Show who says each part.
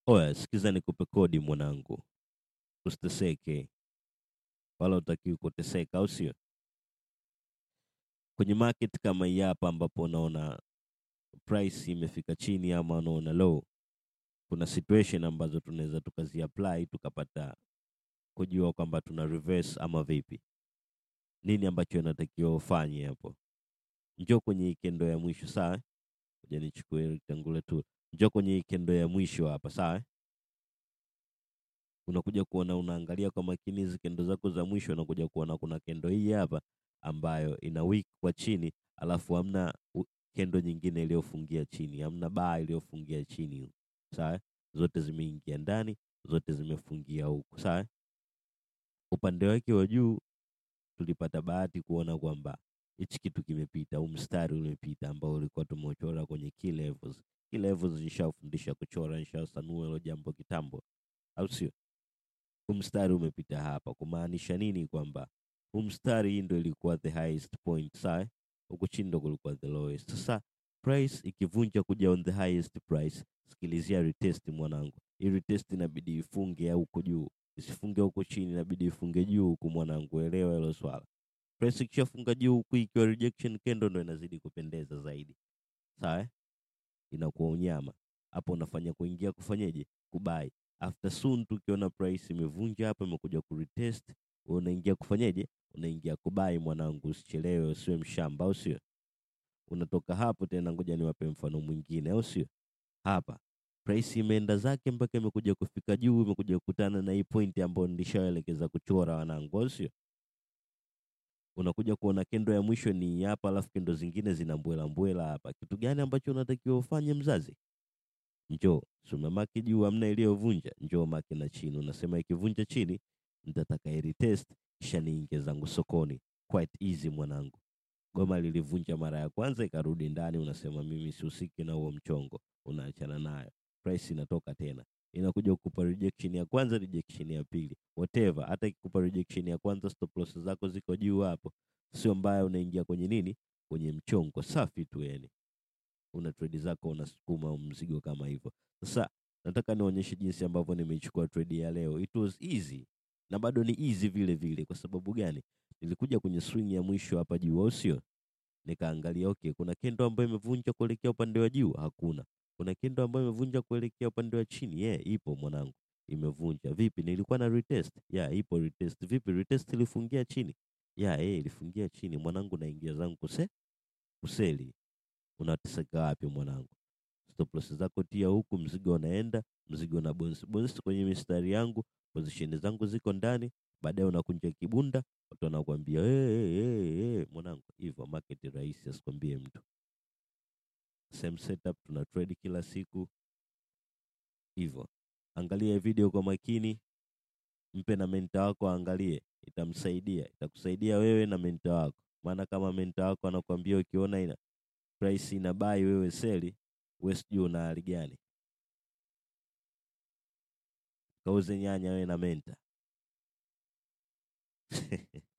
Speaker 1: Oya, sikiza nikupe kodi mwanangu, usiteseke wala utakiwi kuteseka, au sio? Kwenye market kama hii hapa, ambapo unaona price imefika chini ama unaona low, kuna situation ambazo tunaweza tukazi apply tukapata kujua kwamba tuna reverse ama vipi. Nini ambacho inatakiwa ufanye hapo? Njoo kwenye hii kendo ya mwisho, sawa? Ngoja nichukue rectangle tu. Njoo kwenye hii kendo ya mwisho hapa, sawa? Unakuja kuona, unaangalia kwa makini hizi kendo zako za mwisho, unakuja kuona kuna kendo hii hapa ambayo ina wick kwa chini, alafu hamna u- kendo nyingine iliyofungia chini, hamna baa iliyofungia chini, sawa? Zote zimeingia ndani, zote zimefungia huku, sawa? Upande wake wa juu tulipata bahati kuona kwamba hichi kitu kimepita, huu mstari umepita ambao ulikuwa tumeuchora kwenye key levels. Key levels nishafundisha kuchora, nishasanua hilo jambo kitambo, au sio? Huu mstari umepita hapa, kumaanisha nini? Kwamba huu mstari hii ndo ilikuwa the highest point, sawa? Huku chini ndo kulikuwa the lowest. Sasa price ikivunja kuja on the highest price, sikilizia retest mwanangu. Hii retest inabidi ifunge huko juu, isifunge huko chini, inabidi ifunge juu huku mwanangu, elewa hilo swala. Price ikishafunga juu huku ikiwa rejection candle ndo inazidi kupendeza zaidi, sawa? eh? Inakuwa unyama hapo, unafanya kuingia kufanyeje, kubai after soon. Tukiona price imevunja hapa, imekuja kuretest, wewe unaingia kufanyeje, unaingia kubai mwanangu, usichelewe, usiwe mshamba, au sio? Unatoka hapo tena, ngoja niwape mfano mwingine, au sio? Hapa price imeenda zake mpaka imekuja kufika juu, imekuja kukutana na hii point ambayo nilishaelekeza kuchora wanangu, au sio? Unakuja kuona kendo ya mwisho ni hii hapa, alafu kendo zingine zina mbwela mbwela hapa. Kitu gani ambacho unatakiwa ufanye mzazi? Njoo si umemaki juu, hamna iliyovunja, njoo maki na chini. Unasema ikivunja chini nitataka iretest, kisha niingie zangu sokoni. Quite easy mwanangu. Goma lilivunja mara ya kwanza ikarudi ndani, unasema mimi sihusiki na huo mchongo, unaachana nayo. Price inatoka tena, inakuja kukupa rejection ya kwanza, rejection ya pili, whatever. Hata ikikupa rejection ya kwanza, stop loss zako ziko juu hapo, sio mbaya. Unaingia kwenye nini, kwenye mchongo safi tu, yani una trade zako unasukuma mzigo kama hivyo. Sasa nataka nionyeshe jinsi ambavyo nimeichukua trade ya leo. It was easy na bado ni easy vile vile. Kwa sababu gani? Nilikuja kwenye swing ya mwisho hapa juu, au sio? Nikaangalia okay, kuna kendo ambayo imevunja kuelekea upande wa juu? Hakuna. Kuna kendo ambayo imevunja kuelekea upande wa chini? Yeah, ipo mwanangu, imevunja. Vipi, nilikuwa na retest? Yeah, ipo retest. Vipi, retest ilifungia chini? Yeah, eh, ilifungia chini mwanangu, naingia zangu kuse kuseli unateseka wapi mwanangu? Stop loss zako tia huku, mzigo unaenda, mzigo na bonus bonus kwenye mistari yangu, position zangu ziko ndani. Baadaye unakunja kibunda, watu wanakuambia hey, hey, hey, hey. Mwanangu, hivyo market rahisi, asikwambie mtu. Same setup, tuna trade kila siku hivyo. Angalia video kwa makini, mpe na menta wako aangalie, itamsaidia, itakusaidia wewe na menta wako. Maana kama menta wako anakuambia ukiona ina price ina buy wewe seli, wewe sijui una hali gani? Kauze nyanya wewe na menta